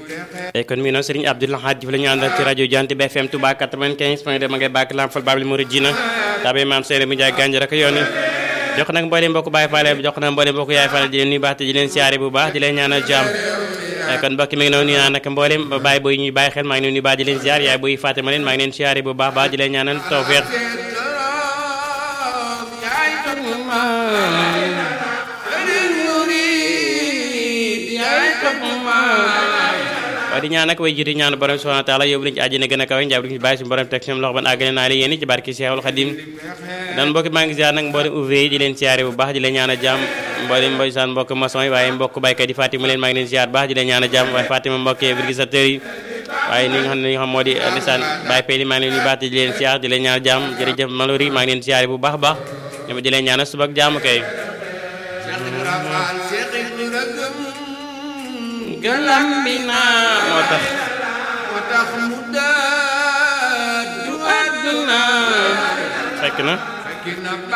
e kon mi noon Serigne Abdou Lahad Diouf la ñu àndal ci rajo Jant bi FM Touba 95 point 2 ma ngay bàkk lam fal babli Mouridina tabe maam Seydou mu Njaay gànj rek yoon jox nag mboolem mbokk Baye Fall jox nag mboolem mbokk Yaay Fall di leen nuyu baax te di leen siyaare bu baax di leen ñaanal jàmm kon mbokk mi ngi noonu nuyu naa nag mboolem Baye boy ñuy bàyyi xel maa ngi leen nuyu baax di leen siyaar yaay boy Fatima leen maa ngi leen siyaare bu baax baax di leen ñaanal tawfeex waaye di ñaan nag way jiitu ñaan borom subhanahu wa taala yóbbu leen ci àjjana gën a kawe njaab di bàyyi suñu borom teg seen loxo ban àggale naa leen yéen ci barki Seexul Xadim dan mbokki maa ngi ziar nag mboolem ouvrier yi di leen siyaare bu baax di leen ñaan a jàmm mboolem mboy saan mbokk maçon yi waaye mbokk baykat yi Fatima leen maa ngi leen siyaar baax di leen ñaan a jàmm waaye Fatima mbokk virgisateur yi waaye ni nga xam ne li nga xam moo di lisaan Baye Pay maa ngi leen di baax di leen siyaar di leen ñaan a jàmm jërëjëf Malori maa ngi leen siyaare bu baax baax ñoom di leen ñaan a suba ak jàmm kay galam bi naa moo tax moo tax mu daadu àdduna fekk na fekk na